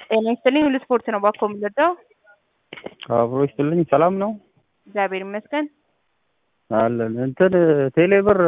ጤና ይስጥልኝ ሁሉ ስፖርት ነው ባኮ የምንወደው። አብሮ ይስጥልኝ። ሰላም ነው እግዚአብሔር ይመስገን። አለን እንትን ቴሌብር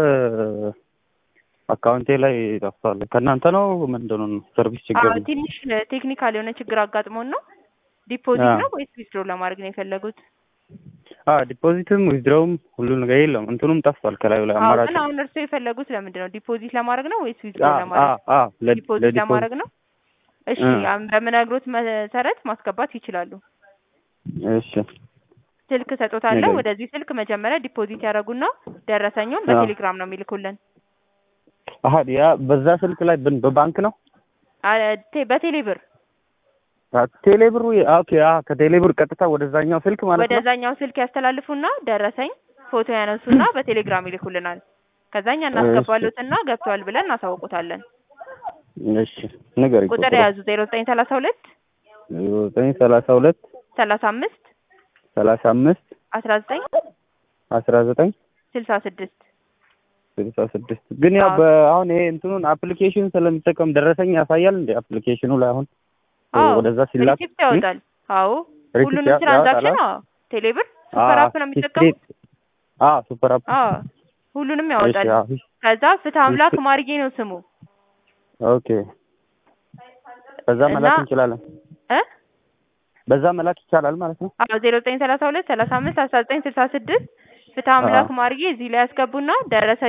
አካውንቴ ላይ ጠፍቷል። ከእናንተ ነው ምንድን ነው ሰርቪስ ችግር አዎ ነው? ትንሽ ቴክኒካል የሆነ ችግር አጋጥሞን ነው። ዲፖዚት አዎ። ነው ወይስ ዊዝድሮ ለማድረግ ነው የፈለጉት? አዎ ዲፖዚትም ዊዝድሮውም ሁሉ ነገር የለም። እንትኑም ጠፍቷል ከላዩ ላይ አዎ አማራጭ ግን አሁን እርስዎ የፈለጉት ለምንድን ነው? ዲፖዚት ለማድረግ ነው ወይስ ዊዝድሮ አዎ ለማድረግ? አዎ አዎ ለ- ዲፖዚት ለዲፖዚት ለማድረግ ነው። እሺ እ። አሁን በምነግሮት መሰረት ማስገባት ይችላሉ። እሺ ስልክ ሰጦታለሁ። ንገሪኝ። ወደዚህ ስልክ መጀመሪያ ዲፖዚት ያደረጉና ደረሰኙን አዎ። በቴሌግራም ነው የሚልኩልን። አሀ ያ በዛ ስልክ ላይ ብን- በባንክ ነው አ- ቴ- በቴሌ ብር አ፣ ቴሌብሩ የ- ኦኬ አ ከቴሌብር ቀጥታ ወደዛኛው ስልክ ማለት ነው። ወደዛኛው ስልክ ያስተላልፉና ደረሰኝ ፎቶ ያነሱና በቴሌግራም ይልኩልናል። ከዛኛ እናስገባሉትና ገብተዋል ብለን እናሳውቁታለን። እሺ ንገሪኝ። ቁጥር የያዙ ዜሮ ዘጠኝ ሰላሳ ሁለት ዘጠኝ ሰላሳ ሁለት ሰላሳ አምስት ሰላሳ አምስት አስራ ዘጠኝ አስራ ዘጠኝ ስልሳ ስድስት ስልሳ ስድስት ግን ያው አዎ። በአሁን ይሄ እንትኑን አፕሊኬሽን ስለሚጠቀም ደረሰኝ ያሳያል እንደ አፕሊኬሽኑ ላይ አሁን አዎ ወደዛ ሲላክ ሪሲፕት ያወጣል። አዎ ሪሲፕት ሁሉንም ያ- ትራንዛክሽን ያወጣል? አዎ ቴሌብር ሱፐር አፕ ነው የሚጠቀሙት። አ ሱፐር አፕ አዎ ሁሉንም እሺ ያወጣል። አዎ ከዛ ፍትህ አምላክ እሺ። ማርጌ ነው ስሙ ኦኬ በዛ እና- መላክ እንችላለን እ በዛ መላክ ይቻላል ማለት ነው አዎ ዜሮ ዘጠኝ ሰላሳ ሁለት ሰላሳ አምስት አስራ ዘጠኝ ስልሳ ስድስት ፍትህ አምላክ ማርጌ እዚህ ላይ ያስገቡና ደረሰ